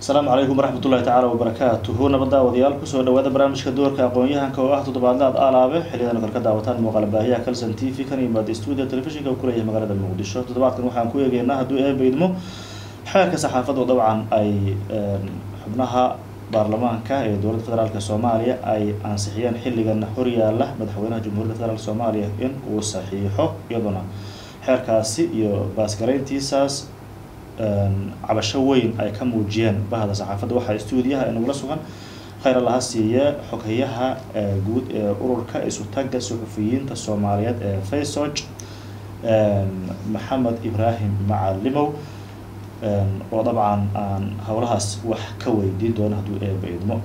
asalaamu calaykum waraxmat ullahi tacaala wabarakaatuhu nabad daawadayaal kusoo dhawaada barnaamijka doorka aqoon-yahanka oo ah toddobaadlaad alaabe xiliyadan kale ka daawataan muuqaal baahiyaha calson t v kan yimaada stuudio telefishinka uu kuleeyahay magaalada muqdisho toddobaadkan waxaan ku eegeynaa hadduu eeba idmo xeerka saxaafaddu dabcan ay xubnaha baarlamaanka ee dowladda federaalk soomaaliya ay ansixiyeen xilligan horyaala madaxweynaha jamhuuriyadda federaalk soomaaliya in uu saxiixo iyaduna xeerkaasi iyo baasgarayntiisaas cabasho weyn ay ka muujiyeen bahda saxaafadda waxaa stuudiyaha inagula sugan khayr allaha siiye xoghayaha guud ee ururka isutaga suxufiyiinta soomaaliyeed ee faysog maxamed ibraahim macalimow oo dabcan aan howlahaas wax ka weydiin doono hadduu eeba idmo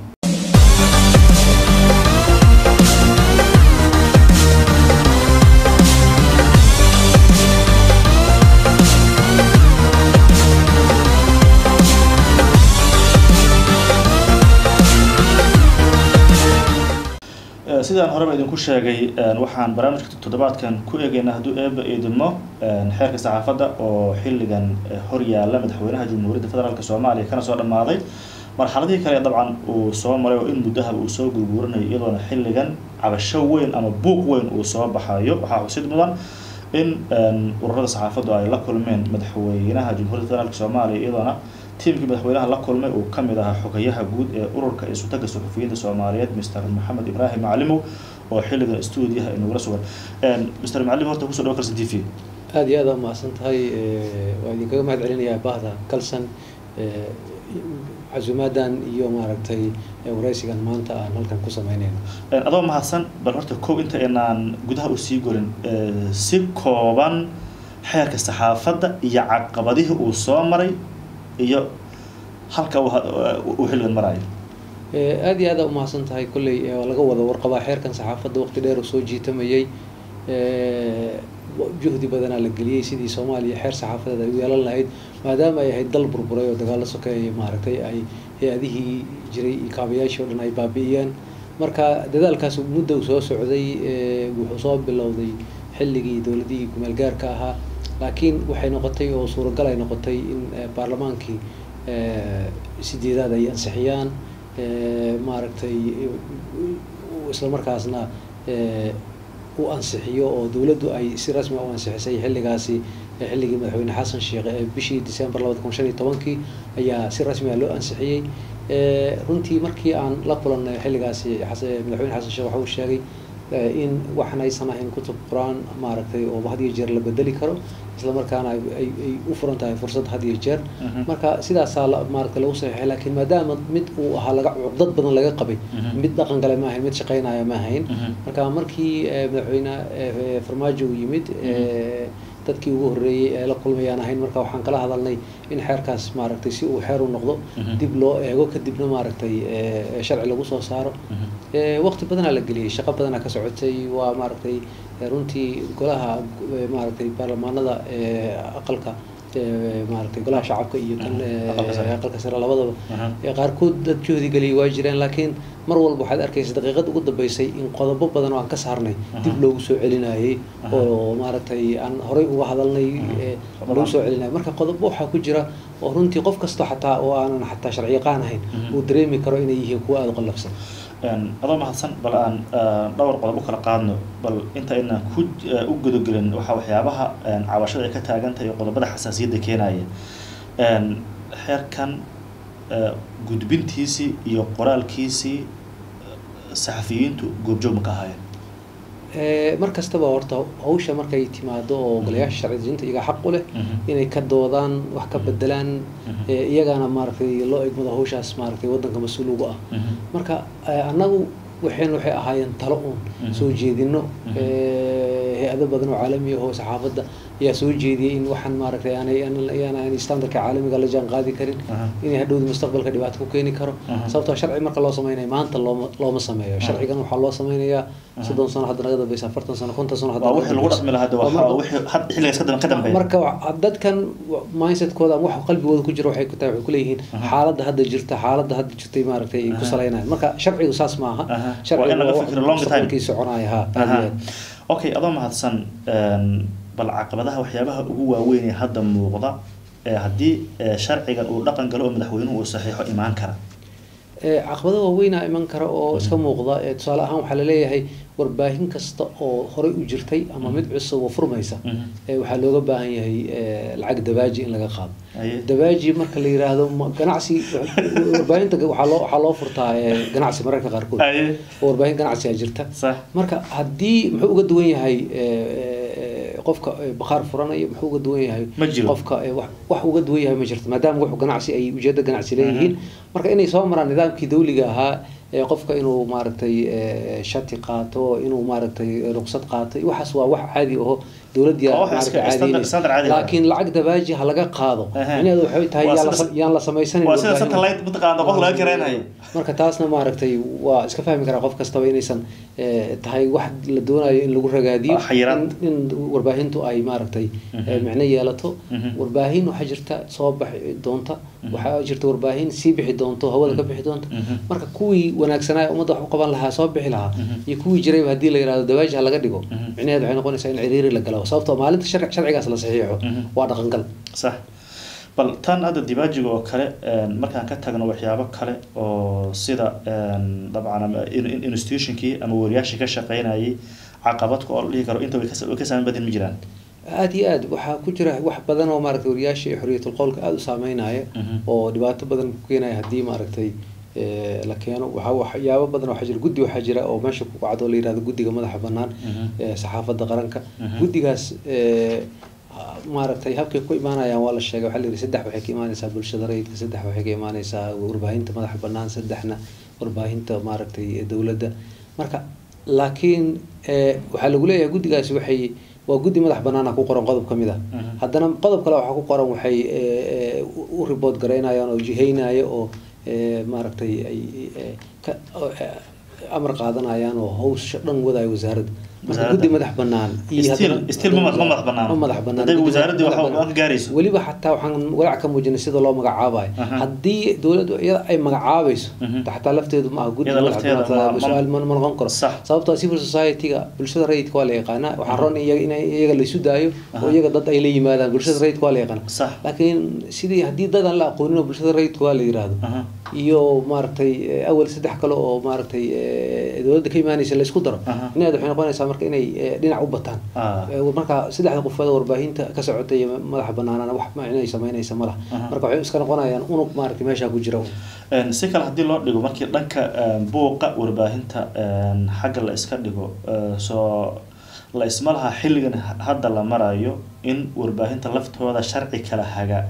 sidaan horeba idinku sheegay waxaan barnaamijka toddobaadkan ku eegeynaa hadduu eeba idmo xeerka saxaafadda oo xilligan horyaala madaxweynaha jamhuuriyadda federaalk soomaaliya kana soo dhammaaday marxaladihii kale dabcan uu soo maray oo in muddahaba uu soo gurguuranayo iyadoona xilligan cabasho weyn ama buuq weyn uu soo baxayo waxaa xusid mudan in ururada saxaafaddu ay la kulmeen madaxweynaha jamhuuriyadda federaalk soomaaliya iyadoona tiimkii madaxweynaha la kulmay uu kamid ahaa xogayaha guud ee ururka isutaga suxufiyiinta soomaaliyeed mr maxamed ibraahim macalimow oo xilligan stuudiyaha inagula sugan mr macalim horta kusoo dhawa calson t v aada iyo aada umahadsan tahay waa idinkaga mahad celinayaa bahda calson casuumaadan iyo maaragtay waraysigan maanta aan halkan ku sameyneyno adoo mahadsan bal horta kow inta inaan gudaha usii golin si kooban xeerka saxaafadda iyo caqabadihii uu soo maray iyo halka uu xilligan maraayo aada iyo aada umahadsan tahay kolley laga wada warqabaa xeerkan saxaafadda waqti dheer oo soo jiitamayay juhdi badanaa la geliyey sidii soomaaliya xeer saxaafadeed ay u yeelan lahayd maadaama ay ahayd dal burburay oo dagaalo sokeeye maaragtay ay hay-adihii jiray iyo kaabayaashii o dhan ay baabi'iyeen marka dadaalkaas mudda uu soo socday wuxuu soo bilowday xilligii dowladihii kumeel gaarka ahaa laakiin waxay noqotay oo suuragal ay noqotay in baarlamaankii sideedaad ay ansixiyaan maaragtay isla markaasna u ansixiyo oo dowladdu ay si rasmi u ansixisay xilligaasi xilligii madaxweyne xasan sheekh ee bishii december labada kun shan iyo tobankii ayaa si rasmi a loo ansixiyey runtii markii aan la kulannay xilligaasi madaxweyne xasan sheekh waxa uu sheegay in waxan aysan ahayn kutub qur-aan maaragtay oo had iyo jeer la bedeli karo isla markaana ay u furan tahay fursad had iyo jeer marka sidaasaa maaragtay lagu saxiixay laakiin maadaama mid uu ahaa laga cuqdad badan laga qabay mid dhaqan gale ma ahayn mid shaqeynaya ma ahayn marka markii madaxweyne farmaajo uu yimid dadkii ugu horreeyey ee la kulmayaan ahayn marka waxaan kala hadalnay in xeerkaas maaragtay si uu xeer u noqdo dib loo eego kadibna maaragtay sharci lagu soo saaro waqti badanaa la geliyey shaqo badanaa ka socotay waa maaragtay runtii golaha maaragtay baarlamaanada aqalka maaragtay golaha shacabka iyo kan aqalka sare labadaba qaarkood dad juhdi geliyay waa jireen laakiin mar walba waxaad arkaysa daqiiqad ugu dambeysay in qodobo badan oo aan ka saarnay dib loogu soo celinayay oo maaragtay aan horey uga hadalnay loogu soo celinayay marka qodobo waxaa ku jira oo runtii qof kasta xataa oo aanan xataa sharci yaqaan ahayn uu dareemi karo inay yihiin kuwa aada u qallafsan adoo mahadsan bal aan dhowr qodob u kala qaadno bal inta inaan ku u gudagelin waxaa waxyaabaha cabashada ay ka taagan tahay qodobada xasaasiyadda keenaya xeerkan gudbintiisii iyo qoraalkiisii saxafiyiintu goobjoog ma ka ahaayeen mar kastaba horta hawsha markay timaado oo golayaasha sharci dejinta iyagaa xaq u leh inay ka doodaan wax ka bedelaan iyagana maaragtay loo egmado hawshaas maaragtay waddanka mas-uul ugu ah marka annagu waxayn waxay ahaayeen talo uun soo jeedino hay-ado badan oo caalami ah oo saxaafadda ayaa soo jeediyey in waxaan maaragtay aanay standardka caalamiga la jaan qaadi karin inay hadhowda mustaqbalka dhibaato ku keeni karo sababtoo sharci marka loo sameynayo maanta looma looma sameeyo sharcigan waxaa loo sameynayaa soddon sano hadda naga dambeysa afartan sano konton sano marka dadkan mindsetkooda ama waxa qalbigooda ku jira waxay ku tahay waxay kuleeyihiin xaaladda hadda jirta xaaladda hadda jirtay maaragtay ay ku saleynayan marka sharcigu saas maaha sharcigu soconaya ha okay adoo mahadsan bal caqabadaha waxyaabaha ugu waaweyn ee hadda muuqda ee haddii ee, sharcigan uu dhaqan galo oo madaxweynuhu uu saxiixo imaan kara Ee, caqabado waaweynaa iman kara oo iska muuqda ee tusaale ahaan waxaa laleeyahay warbaahin kasta oo horey u jirtay ama mid cusub oo furmaysa Mhm. ee, waxaa looga baahan yahay ee, lacag dabaaji in laga qaado Aye. dabaaji marka la yiraahdo ma- ganacsi warbaahinta waxaa loo waxaa loo furtaa ee, ganacsi mararka qaarkood Aye. oo warbaahin ganacsiga jirta sax marka haddii muxuu uga duwan yahay ee, ee, qofka ee, bakhaar furanaya muxuu uga duwan yahay Ma jiro. qofka ee, wax wax uga duwan yahay ma jirto maadaama wuxuu ganacsi ay ujeeddo ganacsi leeyihiin marka inay soo maraan nidaamkii dawliga ahaa ee qofka inuu maaragtay ee, shati qaato inuu maaragtay ruqsad qaato iyo waxaas waa wax caadi aho dowladda Waa wax iska- maaragtay standard- standard caadi caadiyeynaysa ah. laakiin lacag dabaaji ha laga qaado Aha. micnaheedu waxay tahay Waa yaan la sida- sam- yaan la samaysanin waa sida warbaahin. satellite mataqaana qof laga kareenayo marka taasna maaragtay waa iska fahmi karaa qof kastaba inaysan eh, tahay wax la doonayo in lagu ragaadiyo Ah, xayiraad. in, in warbaahintu ay maaragtay eh, Mhm. micno yeelato Mhm. warbaahin waxaa jirta soo baxi doonta waxaa jirta warbaahin sii bixi doonto hawada ka bixi doonta Mhm. marka kuwii wanaagsanaa ee ummadda wax u qaban lahaa soo bixi lahaa Mhm. iyo kuwii jirayba haddii la yihahdo dawaaji ha laga dhigo Mhm. micnaheedu waxay noqonaysaa in ciriiri la galo sababtoo maalinta sharci- sharcigaas la saxiixo Mhm. waa dhaqangal sax bal tan hadda dibaajiga oo kale een, markaan ka tagno waxyaabo kale oo sida een, dabcan ama in- in- institutionkii ama wariyaashii ka shaqeynayay caqabadka oo la dhihi karo inta way ka- way ka saameyn badan ma jiraan aada iyo aad waxaa ku jira wax badan oo maaragtay wariyaasha iyo xorriyatul qowlka aada u saameynaya Mhm. oo dhibaato badan ku keenaya haddii maaragtay eh, la keeno waxaa waxyaabo badan waxaa jira guddi waxaa jira oo meesha ku kacdo la yihahdo guddiga madaxa bannaan Mhm. ee saxaafadda qaranka Mhm. guddigaas eh, maaragtay habkay ku imaanayaan waa la sheegay waxaa la yidhi saddex waxay ka imaanaysaa bulshada rayidka saddex waxay ka imaanaysaa warbaahinta madaxa bannaan saddexna warbaahinta maaragtay ee dowladda marka laakiin eh, waxaa lagu leeyahay guddigaasi waxay waa guddi madax bannaana ku qoran qodob ka mid ah Mhm. haddana qodob kale waxaa ku qoran waxay eh, eh, u report garaynayaan oo jihaynaya oo eh, maaragtay ay eh, ka oo, eh, amar qaadanayaan oo hawsha dhan wadaayo wasaaradda marka Wasaaradda. guddi madax bannaan Still- haddana- still ma mad- ma madax bannaan. ma madax bannaan Hadday Guddi wasaaraddii madax waxa- bannaan. wax ka gaarayso. weliba xataa waxaan walaac ka muujinay sida loo magacaabayo Aha. haddii dowladdu iyada ay magacaabayso Mhm. xataa lafteedu ma aha guddi Iyada madax lafteeda bannaan, ma- su-aal ma ma noqon karo Sax. sababtoo ah civil society-ga bulshada rayidka waa la yaqaanaa waxaa roon in iyaga in iyaga la isu daayo Aha. oo iyaga dad ay la yimaadaan bulshada rayidka waa la yaqaanaa Sax. laakiin sidii haddii dad aan la aqoonin oo bulshada rayidka waa la yiraahdo Aha. iyo maaragtay eh, awal saddex kale oo maaragtay eh, dowladda ka imaanaysa la isku daro Aha. inaad waxay noqonaysaa marka inay eh, dhinac u bataan Ah. Eh, marka saddexda qofood oo warbaahinta ka socota iyo madaxa banaanana wax ma inay samaynaysa ma laha Aha. marka waxay iska noqonayaan unug maaragtay meesha ku jira Een, si kale haddii loo dhigo markii dhanka een, buuqa warbaahinta een, xagga la iska dhigo ee, soo la isma laha xilligan ha- hadda la marayo in warbaahinta laftooda sharci kala haga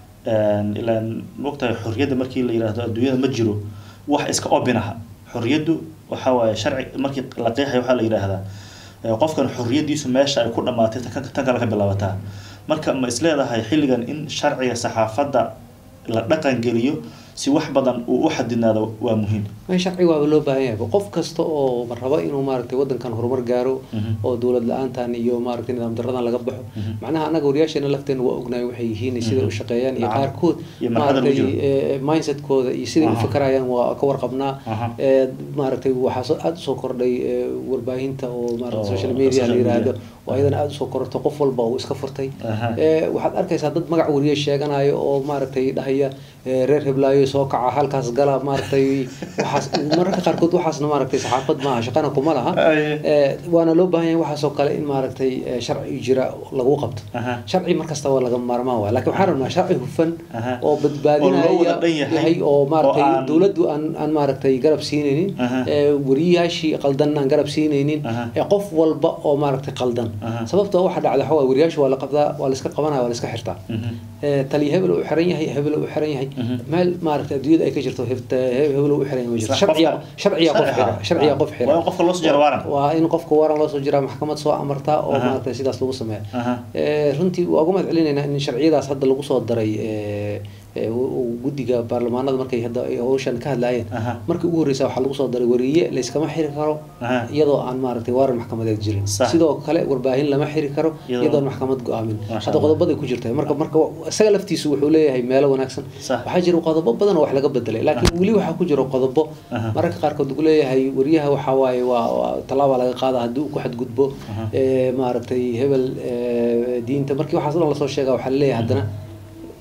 Een, ilaan mogtahay xorriyadda markii la yidhaahdo adduunyada ma jiro wax iska obinaha xorriyaddu waxa waaye sharci markii la qeexayo waxaa la yidhaahdaa ee, qofkan xorriyaddiisu meesha ay ku dhammaatay tan tan kale ka bilaabataa marka ma is leedahay xilligan in sharciga saxaafadda la dhaqan geliyo si wax badan uu u xadidnaado waa muhiim in sharciga waaba loo baahan yahay qof kasta oo raba inuu maaragtay wadankan horumar gaaro Mhm. oo dowlad la-aantan iyo maaragtay nidaam daradan laga baxo Mhm. macnaha anaga wariyaasheena lafteena waa ognahay waxay yihiin iyo sida Mhm. u shaqeeyaan iyo Nacam. qaarkood Iyo marxalada lagu maaragtay jiro. eh, mindsetkooda iyo siday u Aha. fakarayaan waa ka warqabnaa Aha. Eh, maaragtay waxaa soo- aada usoo kordhay eh, warbaahinta oo maaragtay Oo, social media social la yiraahdo media. oo ayadana aada usoo kororto qof walba uu iska furtay Aha. Eh, waxaad arkaysaa dad magac wariye sheeganayo oo maaragtay dhahaya eh, reer heblaayo soo kaca halkaas gala maaragtay waxaas mararka qaarkood waxaasna maaragtay saxaafad maaha shaqana kuma laha Aye. Eh, waana loo baahan yahay waxaasoo kale in maaragtay eh, sharci jira lagu qabto Aha. sharci markasta waa laga maarmaan waay laakiin waxaan rabnaa sharci hufan Aha. oo Oo loo badbaadinaya wada dhan yahay. yahay oo Oo maaragtay aan- dowladdu aan aan maaragtay garab siinaynin Aha. eh, wariyaashii qaldan aan garab siinaynin Aha. ee qof walba oo maaragtay qaldan Aha. sababtoo waxa dhacda waxa waaye wariyaashu waa la qabdaa waa la iska qabanaya waa la iska xirtaa Mhm. Eh, taliya hebel uu xiran yahay hebel uu xiran yahay Mhm. meel maaragtay adduunyada ay ka jirto hebta- he- hebel uu xiran yahay ma jirto Sax, sharciya qofka- sharciya qof sharciga. xira sharciya qof xira Waa in qofka loo soo jaro waaran. waa in qofka waaran loo soo jiraa maxkamad soo amartaa oo Aha. maaragtay sidaas lagu sameeya Aha. Eh, runtii waa uga mahad celinaynaa in sharciyadaas hadda lagu soo daray eh, eh, u- u- guddiga baarlamaanada markay hadda ay hawshan ka hadlaayeen Aha. markii ugu horreysa waxaa lagu soo daray wariye layskama xiri karo Aha. iyadoo aan maaragtay waaran maxkamadeed jirin Sax. sidoo kale warbaahin lama xiri karo Iyadoo- iyadoon maxkamad go-aamin Masha hadda Allah. qodobaday ku jirta marka marka isaga laftiisu wuxuu leeyahay meelo wanaagsan Sax. waxaa jira qodobo badan oo wax laga bedelay laakiin weli waxaa ku jira qodobo Aha. mararka qaarkood lagu leeyahay wariyaha waxaa waaye waa waa tallaaba laga qaada haddii uu ku xadgudbo Aha. eh, maaragtay hebel eh, diinta markii waxaas o dhan lasoo sheega waxaa laleeyahay haddana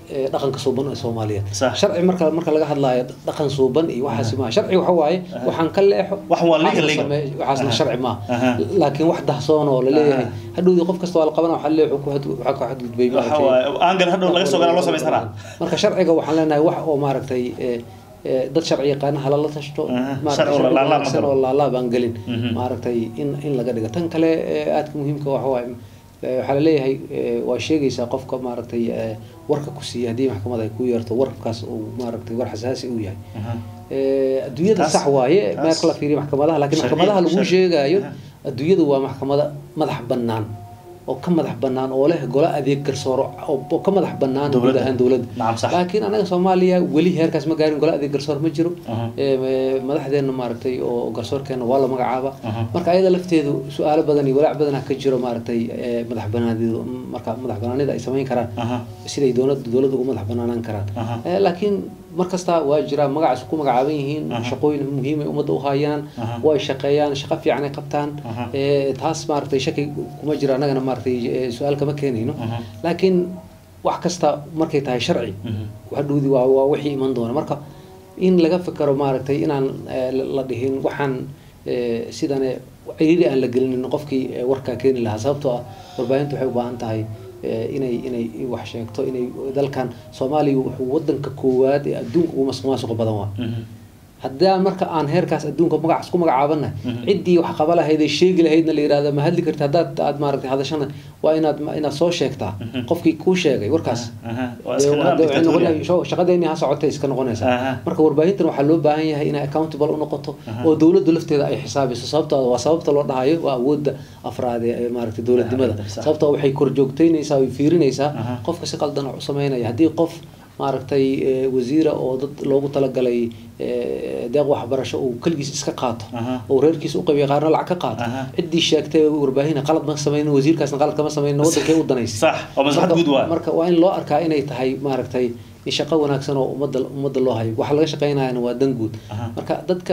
eh, dhaqanka suuban ee soomaaliyeed Sax. sharci marka marka laga hadlaayo dhaqan suuban iyo waxaasi maaha sharci waxa waaye waxaan ka leexo Wax waa legal, waxaasna legal. sameey- waxaasna Aha. sharci maaha Aha. laakiin wax dahsoon oo laleeyahay Aha. hadhowdii qof kasta waa la qabana waxa leexo ku xad- waxaa ku xadgudbay waxa maaragtay waaye aangan hadhow laga soo garaa loo samaysanaa marka sharciga waxaan leenahay wax oo maaragtay eh, eh, dad sharci yaqaana halala tashto Aha. maaragtay Sharci oo sharci laalaab ma wanaagsan galo. oo laalaab aan gelin Mhm. maaragtay in in laga dhigo tan kale eh, aadka muhiimka waxa waaye eh, waxaa laleeyahay eh, waa sheegaysaa qofka maaragtay eh, warka ku siiya haddii maxkamad ay ku yeerto warkaas uu maaragtay war xasaasi uu yahay Aha. Eh, adduunyada Taas- sax waaye taas- marka la fiiriyo maxkamadaha laakiin Sharci- maxkamadaha lagu sharci- sheegayo Aha. adduunyadu waa maxkamada madax bannaan oo ka madax bannaan oo leh golo adeeg garsooro oo oo ka madax bannaan guud Dowladda. ahaan dowladda Nacam, sax. laakiin anaga soomaaliya weli heerkaas ma gaarin golo adeeg garsoor ma jiro Aha. Eh, eh, madaxdeena maaragtay oo garsoorkeena waa la magacaaba Aha. marka ayada lafteedu su-aalo badan iyo walaac badan ka jiro maaragtay eh, madax banaanidu marka madax banaanida ay samayn karaan Aha. siday dowlad dowladda ugu madax banaanaan karaan Aha. Eh, laakiin mar kasta waa jira magacaas ku magacaaban yihiin Aha. shaqooyin muhiim ay ummadda u hayaan Aha. way shaqeeyaan shaqo fiican ay qabtaan Aha. Eh, taas maaragtay shaki kuma jiro annagana maaragtay eh, su-aal kama keenayno Aha. laakiin wax kasta markay tahay sharci Mhm. hadhowdi waa waa wixii iman doona marka in laga fikero maaragtay inaan eh, la- la dhihin waxaan eh, sidane ciriiri aan la gelinin qofkii eh, warkaa keeni lahaa sababtoo ah warbaahintu waxay u baahan tahay eh, inay inay wax sheegto inay dalkan soomaaliya wuxuu wadanka koowaad ee adduunka ugu masuqmaasuqa badan waa Mhm. haddaan marka aan heerkaas adduunka magacaas ku magacaabana Mhm. ciddii wax qaba lahayd ee sheegi lahaydna la yihahda ma hadli karti haddaad aad maaragtay hadashana waa inaad inaad soo sheegtaa Mhm. qofkii kuu sheegay warkaas Aha. Waa Dee iska waa- nidaam dee waxay dictatorial. noqon- sho- shaqadeeni ha socotay iska noqonaysaa Aha. marka warbaahintan waxaa loo baahan yahay inay accountable u noqoto Aha. oo dowladdu lafteeda ay xisaabiso sababtoo waa sababta loo dhahayo waa awoodda afraad ee maaragtay dowladnimada Sax. sababtoo waxay korjoogteynaysaa way fiirinaysaa Aha. qofka si qaldan wax u sameynaya haddii qof maaragtay eh, wasiira oo dad loogu talagalay eh, deeq waxbarasho uu keligiis iska qaato Aha. oo reerkiisa u qabiya qaarna lacag ka qaato Aha. ciddii sheegtay warbaahin qalad ma samaynin wasiirkaasna qalad kama samaynin wadankay u danaysa Sax. Waa maslaxad Marka- guud waay. marka waa in loo arkaa inay tahay maaragtay in shaqo wanaagsan oo ummadda ummadda loo hayo waxa laga shaqeynayana waa dan guud Aha. marka dadka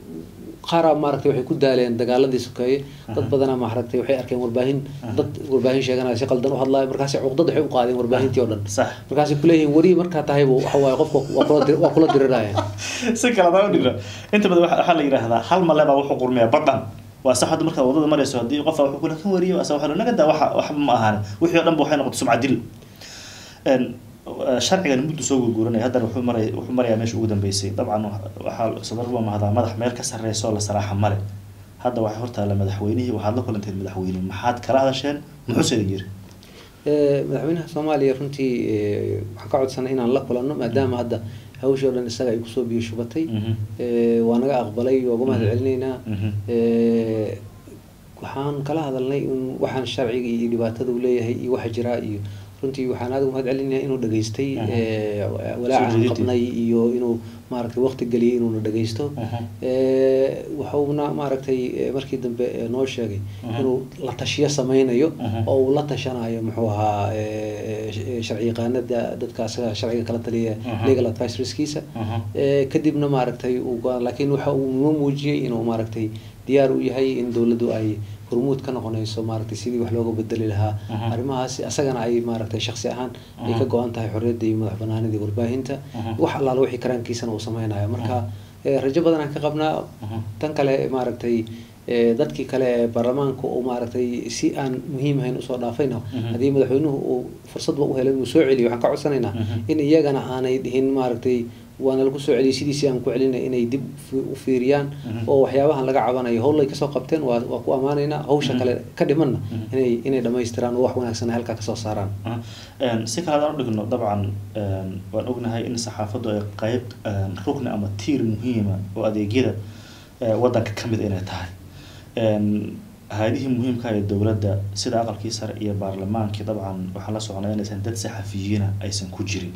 qaaraa maaragtay waxay ku daaleen dagaaladii sokeeye dad badanaa maaragtay waxay arkeen warbaahin dad warbaahin sheeganaya si qaldan u hadlaya markaasi cuqdad waxay u qaadeen warbaahintii oo dhan Sax. markaasay kuleeyihiin wari markaa tahaybu waxa waaye qofka waa kula dir- waa kula diriraya si kale haddaan u dhigno inta badan waxa waxaa la yidhaahdaa hal male baa wuxuu qurmiyaa badhan waa sax hadda markaad wadada marayso haddii qofa wuxuu kula kan wariyo asa waxa naga daa waxa waxba ma ahaan wixii oo dhan ba waxay noqotay sumcad dil Een, eh, sharcigan muddu soo gurguranaya haddana wuxuu maraya wuxuu marayaa meesha ugu dambeysay dabcan waxaa sadar waa mahdaa madax meel ka sarreysa oo la saraaxa male hadda waxay hortaalla madaxweynihii waxaad la kulanteen madaxweyne maxaad kala hadasheen muxuu sida yiri Eh, madaxweynaha soomaaliya runtii eh, waxaan ka codsanay inaan la kulanno maadaama hadda hawshii oo dhan isaga ay kusoo biyo shubatay Mhm. Eh, waa naga aqbalay waa uga mahad celinaynaa Mhm. Eh, waxaan kala hadalnay in waxaan sharciga iyo dhibaatada uu leeyahay iyo waxa jira iyo runtii waxaan aad uga mahad celinaya inuu dhageystay Aha. eh, Soo walaacan jeedintii. qabnay iyo inuu maaragtay waqti geliyay inuuna dhageysto Aha. Eh, wuxuuna maaragtay eh, markii dambe eh, noo sheegay Aha. inuu la tashiyo sameynayo Aha. oo uu la tashanayo muxuu ahaa eh, eh, sharci yaqaanada dadka asaga sharciga kala taliya Aha. legal advisorskiisa Aha. Eh, kadibna maaragtay uu go-aan laakiin waxa uu noo muujiyey inuu maaragtay diyaar u yahay in dowladdu ay hormuud ka noqonayso maaragtay sidii wax looga bedeli lahaa Aha. arrimahaasi asagana ay maaragtay shaksi ahaan ay Aha. ka go-an tahay xorriyadda iyo madax banaanida warbaahinta Aha. wax allaala wixii karaankiisana uu sameynayo marka eh, rajo badan aan ka qabnaa Aha. tan kale maaragtay eh, dadkii kale ee baarlamaanka uu maaragtay si aan muhiim ahayn usoo dhaafayna Mhm. haddii madaxweynuhu uu fursadba u helay inuu soo celiyo waxaan ka codsanaynaa Mhm. in iyagana aanay dhihin maaragtay waana lagu soo celiyay sidiisii aan ku celinay inay dib fi- u fiiriyaan Mhm. oo waxyaabahan laga cabanayo howlay kasoo qabteen waa waa ku ammaanaynaa hawsha Mhm. kale ka dhimanna Mhm. inay inay dhammaystiraan oo wax wanaagsan ay halkaa kasoo saaraan Aha. Een, si kale haddaan u dhigno dabcan een, waan ognahay in saxaafaddu ay qeyb een, rukni ama tiir muhiima oo adeegyada ee, waddanka ka mid inay tahay Een, hay-adihii muhiimka ee dowladda sida aqalkii sare iyo baarlamaankii dabcan waxaan la soconay inaysan dad saxafiyiina aysan ku jirin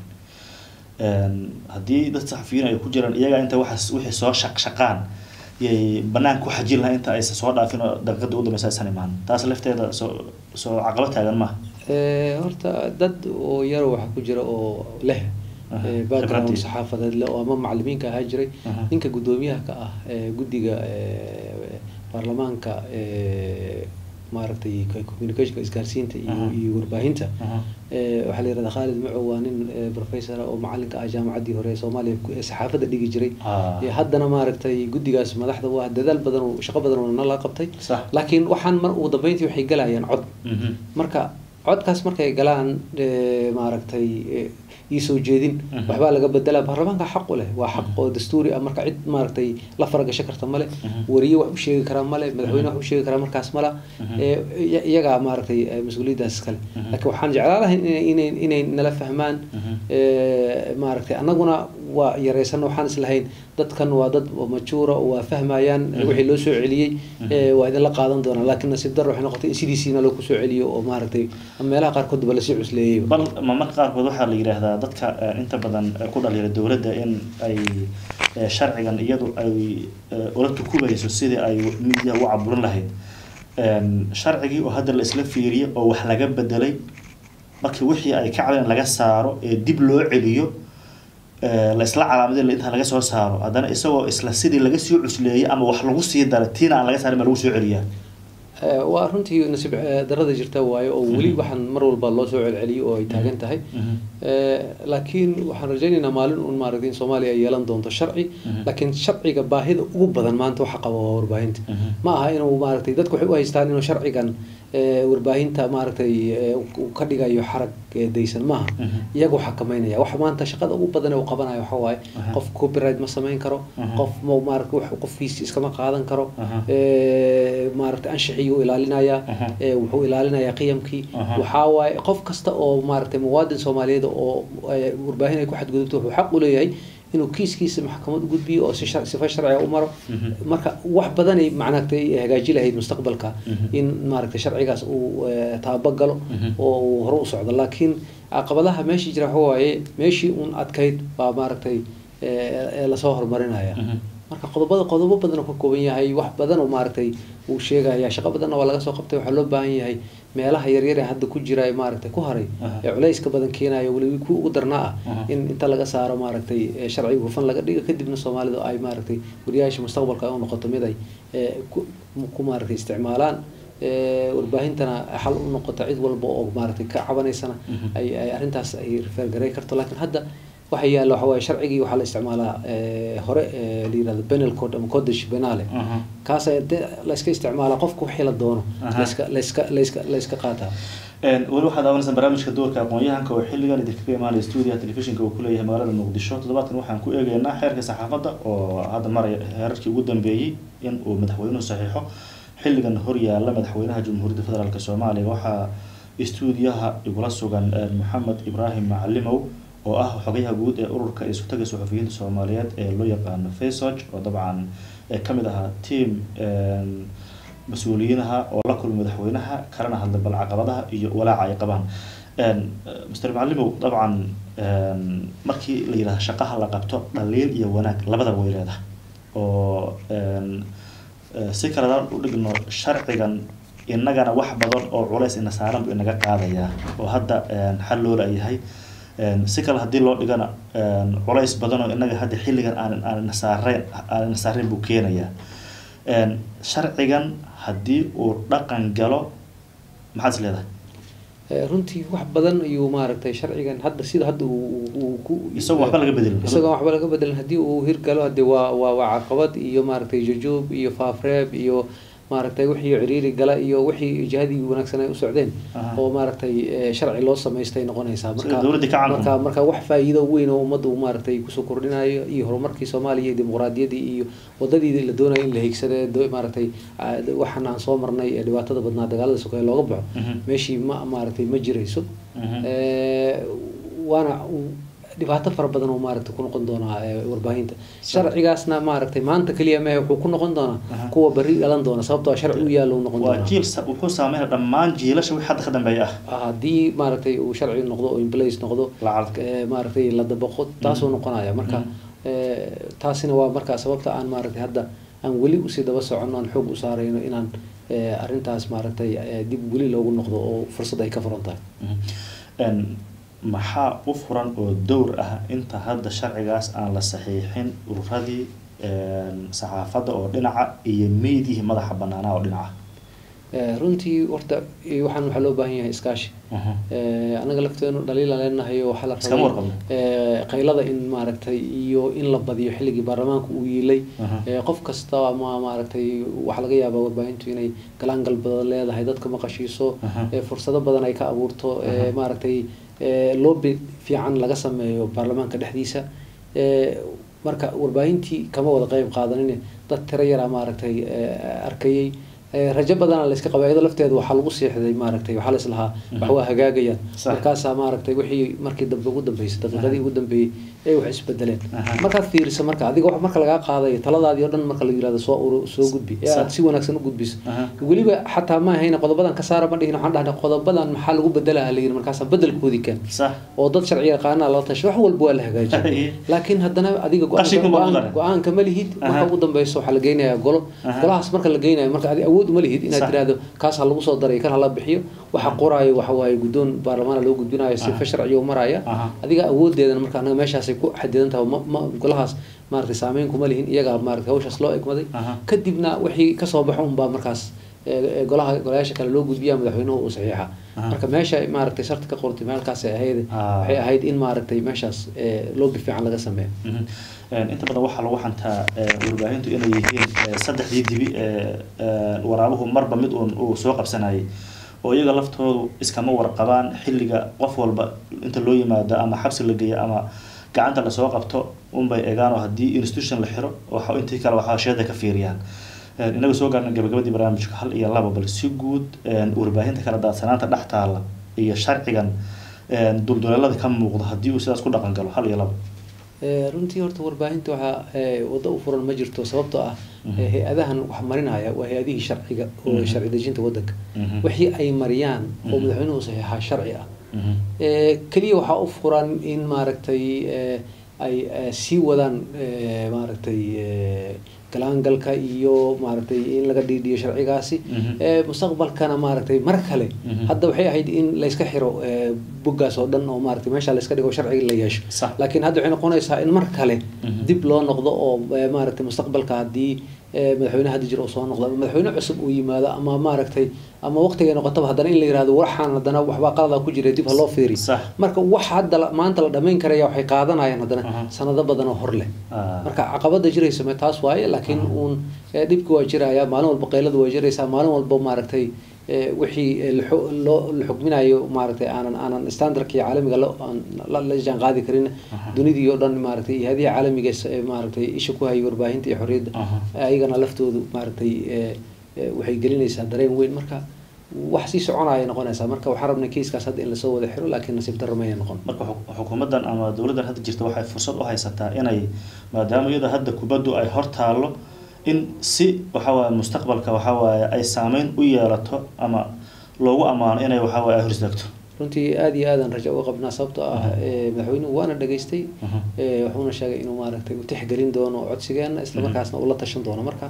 Een, haddii dad saxafiyiin ay ku jiraan iyaga inta waxaas wixii soo shaqshaqaan yay banaanka ku xajin lahaa inta aysan soo dhaafin oo daqiiqada u dambeysa aysan imaan taas lafteeda soo soo caqabad taagan maaha Eh, horta dad oo yar waxaa ku jira oo leh Aha, eh, background khibraddii. saxaafadeed leh oo ama macalimiinka ahaa jiray Aha. ninka guddoomiyaha ka ah ee guddiga eh, baarlamaanka eh, maaragtay communicationka isgaarsiinta iyo Aha. iyo warbaahinta Aha. Eh, waxaa la yihahdaa khaalid macow waa nin eh, professor oo macalinka ah jaamacaddii hore ee soomaaliya ku- ee saxaafadda dhigi jiray Ah. Eh, haddana maaragtay guddigaas madaxda waa dadaal badan oo shaqo badan oo nala qabtay sax laakiin waxaan mar ugu dambeyntii waxay galayaan cod Mhm. marka codkaas markay galaan eh, maaragtay eh, iyo soo jeedin Mhm. waxbaa laga bedelaa baarlamaanka xaq u leh waa xaq oo dastuuri ah marka cid maaragtay la faragasho karta male Mhm. wariye wax u sheegi karaa male madaxweyne wax u sheegi karaa markaas mala Mhm. Eh, iya- iyagaa maaragtay eh, mas-uuliyaddaas iskale Mhm. laakiin waxaan jeclaan lahay inay inay inay nala fahmaan Mhm. Eh, maaragtay annaguna waa yareysan waxaan islahayn dadkan waa dad oo majuura oo waa fahmayaan Mhm. wixii loo soo celiyey Mhm. eh, waa idinla qaadan doonaa laakiin nasiib darro waxay noqotay in sidiisiina loo kusoo celiyo oo maaragtay meelaha qaarkood ba lasii cusleeyey bal ma marka qaarkood waxaa la yidhaahdaa dadka eh, inta badan eh, ku dhaliila dowladda in ay eh, sharcigan iyadu ay eh, ula tukubayso sidii ay midiya u caburin lahayd Em, sharcigii oo hadda la isla fiiriyey oo wax laga bedelay markii wixii ay ka cadeen laga saaro ee dib loo celiyo eh, la isla calaamaday inta laga soo saaro haddana isagoo isla sidii laga sii cusleeyey ama wax lagu sii daray tiina aan laga saarin ma lagu soo celiyaa Eh, waa runtii nasiib eh, darrada jirta waayo oo weli Mhm. waxaan mar walba loo soo celceliyo oo ay taagan tahay Mhm. Eh, laakiin waxaan rajaynaynaa maalin un maaragtay in soomaaliya ay yeelan doonto sharci Mhm. laakiin sharciga baahida ugu badan maanta waxa qaba waa warbaahinta Mhm. ma aha inuu maaragtay dadku waxay u haystaan inuu sharcigan eh, warbaahinta maaragtay eh, uu ka dhigayo xarag eh, daysan maaha Mhm. iyagu xakameynaya wax maanta shaqada ugu badan ee uu qabanayo waxa waaye Aha. qof copyright ma samayn karo Aha. qof ma maaragtay wax qofkiisi iskama qaadan karo Aha. Eh, maaragtay anshixiyuu ilaalinayaa Aha. Eh, wuxuu ilaalinayaa qiyamkii Aha. waxaa waaye qof kasta oo maaragtay muwaadin soomaaliyeed oo eh, warbaahin ay ku xadgudubto wuxuu xaq u leeyahay inuu kiiskiisa maxkamad u gudbiyo oo si shar- sifa sharciga u maro Mhm. marka wax badanay macnagtay hagaaji lahayd mustaqbalka Mhm. in maaragtay sharcigaas uu eh, taabagalo Mhm. oo uu hore u socdo laakiin caqabadaha meeshii jira waxa waaye meeshii uun adkayd baa maaragtay eh, eh, lasoo horumarinaya Mhm. marka qodobada qodobo badan oo ka kooban yahay wax badan oo maaragtay uu sheegaya shaqo badanna waa laga soo qabtay waxaa loo baahan yahay meelaha yaryar ee hadda ku jira ee maaragtay ku haray Aha. ee culayska badan keenayo weli ku ugu darnaa ah Aha. in inta laga saaro maaragtay eh, sharciga hufan laga dhigo kadibna soomaalidu ay maaragtay wariyaasha mustaqbalka ay u noqoto mid ay eh, ku ku maaragtay isticmaalaan eh, warbaahintana xal u noqoto cid walba oo maaragtay ka cabanaysana Mhm. ay ay arrintaas ay refergaray karto laakiin hadda waxa yaalla waxa waaye sharcigii waxaa la isticmaalaa eh, hore eh, la yirahdo penal code ama codish penale Aha. kaas ayaa dee la iska isticmaalaa qofku wixii la doono Aha. layska layska layska layska qaataa Een, weli waxaad daawanaysaa barnaamijka doorka aqoon-yahanka oo xilligan idinkaga imaanaya stuudiyaha telefishinka uu ku leeyahay magaalada muqdisho toddobaadkan waxaan ku eegeynaa xeerka saxaafadda oo hadda maraya heerarkii ugu dambeeyey in uu madaxweynuhu saxiixo xilligan horyaala madaxweynaha jamhuuriyadda federaalk soomaaliya waxaa stuudiyaha igula sugan een, maxamed ibraahim macalimow oo ah xogayaha guud ee ururka isutaga suxufiyiinta soomaaliyeed ee loo yaqaano faysog oo dabcan ee kamid ahaa team een, mas-uuliyiinaha oo la kulmay madaxweynaha kalena hadlay bal caqabadaha iyo walaaca ay qabaan Een, eh, mr macalimow dabcan een, markii la yidhahdo shaqaha la qabto dhaliil iyo wanaag labadaba way leedahay oo een, eh, si kaledaan u dhigno sharcigan inagana wax badan oo culays ina saaran buu inaga qaadayaa oo hadda een, xal loo layahay Een, si kale haddii loo dhigana een, culays badan oo inaga hadda xilligan aan aan ina saareen aan ina saareen buu keenayaa Een, sharcigan haddii uu dhaqan galo maxaad is leedahay Eh, runtii wax badan ayuu maaragtay sharcigan hadda sida hadda uu uu- uu ku Isagoo waxba laga bedelin. isagoo waxba laga bedelin haddii uu hirgalo hadee waa waa waa caqabad iyo maaragtay jujuub iyo faafreeb iyo maaragtay wixii ciriiri gala iyo wixii jihadii wanaagsan ay u socdeen Aha. oo maaragtay eh, sharci loo samaystay noqonaysaa Sida dowladda ka caanka marka marka wax faa'iido weyn oo ummadda uu maaragtay kusoo kordhinayo iyo horumarkii soomaaliya iyo dimuqraadiyaddii iyo wadadii la doonayo in la higsade do- maaragtay ah, waxaan aan soo marnay ee dhibaatada badnaa dagaalada sokeeye looga baxo Mhm. meeshii ma maaragtay ma jirayso Mhm. Eh, waana uu- dhibaato fara badan oo maaragtay ku noqon doonaa eh, warbaahinta sharcigaasna maaragtay maanta keliya mehe wuxuu ku noqon doonaa Aha. kuwa berri dhalan doona sababtoo ah sharci u yaalla uu noqon waa doonaa jiil sa- wuxuu saameynaya dhammaan jiilasha wixii hadda ka dambeeya ah haddii maaragtay uu sharci noqdo oo in place noqdo Lacag. eh, maaragtay la dabaqo taasuu noqonaya marka Mhm. eh, taasina waa markaa sababta aan maaragtay hadda aan weli usii daba soconno aan xoog u saarayno inaan eh, arrintaas maaragtay eh, dib weli loogu noqdo oo fursad ay ka furan tahay Mhm. Een, maxaa u furan oo dowr ah inta hadda sharcigaas aan la saxiixin ururadii een, saxaafadda oo dhinaca iyo meydihii madaxa banaanaa oo dhinaca Eh, runtii horta eh, waxaan waxaa loo baahan yahay iskaashi Mhm. Eh, anaga lafteenu dhaliila leenahay oo waxaa la Iskama rabay warqabno. eh, qaylada in maaragtay iyo in la badiyo xilligii baarlamaanka uu yiilay Mhm. Eh, qof kasta ama maaragtay waxaa laga yaabaa warbaahintu inay galaangal badan leedahay dadka maqashiiso Mhm. eh, fursado badan ay ka abuurto eh, maaragtay eh, lobby fiican laga sameeyo baarlamaanka dhexdiisa Eh, marka warbaahintii kama wada qeyb qaadanin dad tiro yara maaragtay eh, arkayay Eh, rajo badana la iska qabay iyadoo lafteeda waxaa lagu siixday maaragtay waxaa la islahaa wax waa hagaagayaan Sax. markaasaa maaragtay wixii markii dambe ugu dambeysay daqiiqadii ugu dambeeyey ee wax isbedeleen Aha. markaad fiiriso marka adiga wax marka lagaa qaadayo taladaadii oo dhan marka la yirahdo soo uru soo gudbi ee aad Sax. si wanaagsan u gudbiso Aha. weliba xataa ma ahayna qodobadan ka saara ma dhihin waxaan dhahnay qodobadan maxaa lagu bedelaha la yiri markaasaa bedelkoodii keen sax oo dad sharci yaqaana la tasho wax walba waa la hagaajiyo laakiin haddana adiga go-aanka- Qashinka ma go-aan- mudan. go-aanka ma lihid marka Aha. ugu dambeyso waxaa la geynayaa golo Aha. golahaas marka la geynayo marka adi awood uma lihid inaad Sax. tiraahdo kaas ha lagu soo daray kan hala bixiyo waxa qoraayo waxa waaye guddoon baarlamaana loo gudbinayo sifa sharciga u maraya Aha. adiga awoodeedana marka anaga meeshaasay ku xadidan tahay ma- ma golahaas maaragtay saameyn kuma lihin iyagaa maaragtay hawshaas loo egmaday Aha. kadibna wixii kasoo baxo unbaa markaas ee, ee, golaha golayaasha kale loo gudbiya madaxweynuhu uu saxiixa Aha. marka meesha maaragtay sharti ka qortay meelkaasay ahayd Ah. waxay ahayd in maaragtay meeshaas ee, loobi fiican laga sameeyo Mhm. Een, inta badan waxaa lagu xantaa ee, warbaahintu inay yihiin ee, saddexdii dibi ee ee, waraabuhu marba mid uun uu soo qabsanayay oo iyaga laftoodu iskama warqabaan xilliga qof walba inta loo yimaado ama xabsi la geeyo ama gacanta lasoo qabto unbay eegaan oo haddii institution la xiro waxa intii kale waxaa sheeda ka fiiriyaan Een, inaga soo gaarna gabagabadii barnaamijka hal iyo laba bal si guud een, warbaahinta kala daadsanaanta dhex taalla iyo sharcigan een, dulduleelada ka muuqda haddii uu sidaas ku dhaqan galo hal iyo laba Ee, runtii horta warbaahinta waxaa ee, waddo u furan ma jirto sababtoo ah Mhm. ee, hay-adahan wax marinaya waa hay-adihii sharciga oo Mhm. sharci dejinta waddanka Mhm. wixii ay mariyaan oo Mhm. madaxweynuhu saxiixaa sharci ah Mhm. Ee, keliya waxaa u furan in maaragtay ee, ay ee, sii wadaan ee, maaragtay ee, galaangalka iyo maaragtay in laga dhiidhiyo sharcigaasi Mhm. Ee, mustaqbalkana maaragtay mar kale Mhm. hadda waxay ahayd in layska xiro ee, boggaas oo dhan oo maaragtay meesha layska dhigo sharciga la yeesho Sax. laakiin hadda waxay noqonaysaa in mar kale Mhm. dib loo noqdo oo ee, maaragtay mustaqbalka haddii ee, madaxweyne hadda jiro uu soo noqdo ama madaxweyne cusub uu yimaado ama maaragtay ama waqtigay noqotaba haddana in la yirahdo waxaan haddana waxbaa qalada ku jira dib ha loo fiiri Sax. marka wax hadda la- maanta la dhamayn karaya waxay qaadanayaan haddana Aha. sanado badan oo hor leh Ah. marka caqabada jiraysa ma taas waaye laakiin uun ee, dhibki waa jiraya maalin walba qayladu waa jiraysaa maalin walba maaragtay ee, wixii ee, la xu- loo la xukminayo maaragtay aanan aanan standardkii caalamiga la aan- la la jaan qaadi karin Aha. dunidii oo dhan maaragtay iyo hadiya caalamiga is- ee, maaragtay isha ku hayay warbaahinta iyo xorriyadda Aha. ayagana laftoodu maaragtay ee, ee, waxay gelinaysaa dareen weyn marka wax sii soconaya noqonaysaa marka waxaan rabnay kiiskaas hadda in lasoo wada xiro laakiin nasiib darro mayna noqon marka xuk- xukuumaddan ama dowladdan hadda jirta waxay fursad u haysataa inay maadaama iyada hadda kubaddu ay hor taallo in si waxa waaye mustaqbalka waxa waaye ay saameyn u yeelato ama loogu ammaano inay waxa waaye ay hor istaagto runtii aada iyo aadan rajo uga qabnaa sababtoo ah Mhm. ee, madaxweynuhu waana dhageystay Mhm. ee, wuxuuna sheegay inuu maaragtay u tixgelin doono codsigeena isla markaasna uu la tashan doono marka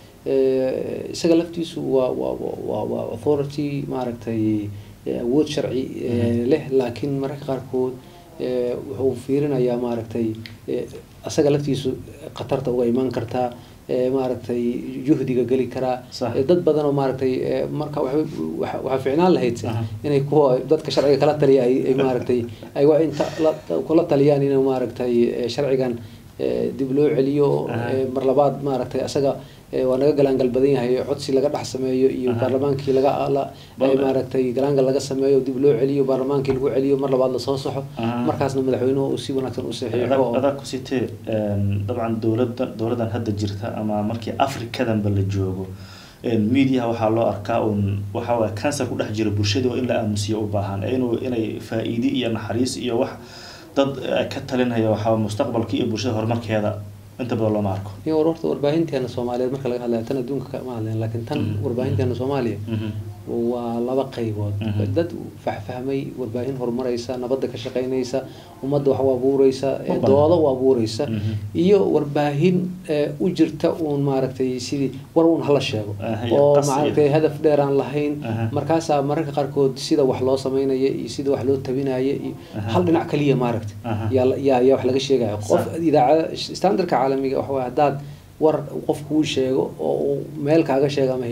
ee, isaga laftiisu waa waa waa waa authority maaragtay ee, awood sharci ee, leh laakiin mararka qaarkood ee, wuxuu fiirinayaa maaragtay ee, asaga laftiisu khatarta uga imaan kartaa ee, maaragtay juhdiga geli karaa Sax. ee, dad badan oo maaragtay ee, marka waxa- waxa waxaa fiicnaan lahayd Aha. inay kuwa dadka sharciga kala taliya ay ay maaragtay ay waa inta la- kula taliyaan inuu maaragtay ee, sharcigan ee, dib loo celiyo Aha. ee, mar labaad maaragtay asaga ee, waa naga galaangal badan yahay codsi laga dhex sameeyo iyo Aha. baarlamaankii laga la Bal- ay maaragtay galaangal laga sameeyo dib loo celiyo baarlamaankii lagu celiyo mar labaad lasoo saxo Aha. markaasna madaxweynuhu uu si wanaagsan u saxiixo oo- adag ku sitee een, dabcan dowladda dowladdan hadda jirta ama markii afrikadanba la joogo een, mediaha waxaa loo arkaa un waxa waaye cancer ku dhex jira bulshadii oo in la aamusiyo u baahan ee inuu inay faa-iide iyo naxariis iyo wax dad eh, ka talinaya waxaa mustaqbalka iyo bulshada horumarkeeda inta badan looma arko iyo war horta warbaahinteena soomaaliyeed marka laga hadlayo tan adduunka kama hadlayn laakiin tan Mhm. warbaahinteena soomaaliya Mhm. waa laba qaybood Mhm. dad fahfahmay warbaahin horumaraysa nabadda ka shaqaynaysa ummadda wax u abuureysa ee Uban. dooda u abuureysa Mhm. iyo warbaahin ee, u jirta uun maaragtay sidii war uun hala sheego Ah, iyo oo qas iyo- maaragtay hadaf dheer aan lahayn Aha. markaasaa mararka qaarkood sida wax loo sameynaya iyo sida wax loo tabinaya iyo Aha. hal dhinac kaliya maaragtay Aha. yaa la- yaa yaa wax laga sheegaya qof Sax. idaacada standardka caalamiga waxa waaye haddaad war qof kuu sheego oo uu meel kaaga sheego ama hay-ad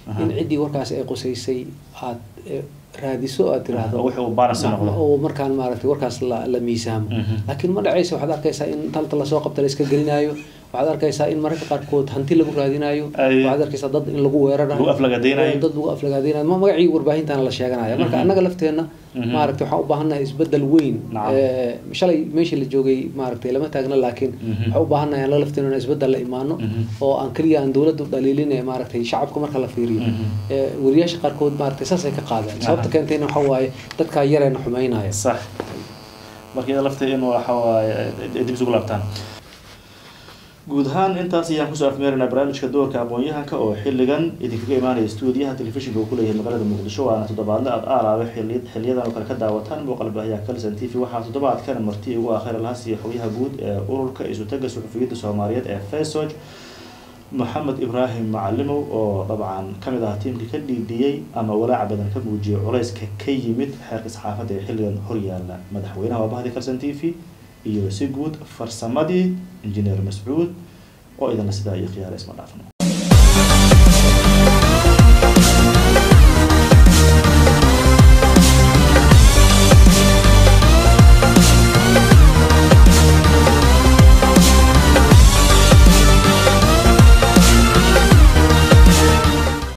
Aha. in ciddii warkaasi ay qusaysay aad eh, raadiso aad tiraahdo oo wixii uu balance noqdo oo markaan maaragtay warkaas la, la miisaamo Mhm. laakiin ma dhacaysa waxaad arkaysaa in talta lasoo qabta la iska gelinaayo waxaad arkaysaa in mararka qaarkood hanti lagu raadinayo Ay. waxaad arkaysaa dad in lagu weerarayo Lagu aflagaadeynayo. dad lagu aflagaadeynayo ma magacii warbaahintaana la sheeganaya marka annaga lafteenna Mhm. maaragtay waxaan u baahannahay isbedel weyn Nacam. Eh, shalay meeshii la joogay maaragtay lama taagna laakiin Mhm. waxaan u baahannahay annaga lafteena in isbedel la imaano Mhm. oo aan keliya aan dowladda u dhaliilin ee maaragtay shacabka marka la fiiriyo Mhm. Eh, wariyaasha qaarkood maaragtay saasay ka qaadeen sababta Aha. keentayna waxaa waaye dadkaa yareena xumaynaya sax marka iyada lafteeda in waxa waaye ay dib isugu laabtaan guud ahaan intaas ayaan kusoo afmeeraynaa barnaamijka doorka aqoon-yahanka oo xilligan idinkaga imaanaya stuudiyaha telefishinka uu kuleeyahay magaalada muqdisho waana toddobaadle aad aalaaba xili xiliyadan oo kale ka daawataan muuqaal baahiyaha kalson t v waxaa toddobaadkan marti ugu akhira lahas iyo xogyaha guud ee ururka isutaga suxufiyadda soomaaliyeed ee fesog maxamed ibraahim macalimow oo dabcan kamid ah tiimkii ka dhiidhiyey ama walaaca badan ka muujiyay culayska ka yimid xeerka saxaafadda ee xilligan horyaala madaxweynaha waabahdi kalson t v iyo si guud farsamadii injineer mascuud oo idinla sidaa iyo khiyaara isma dhaafno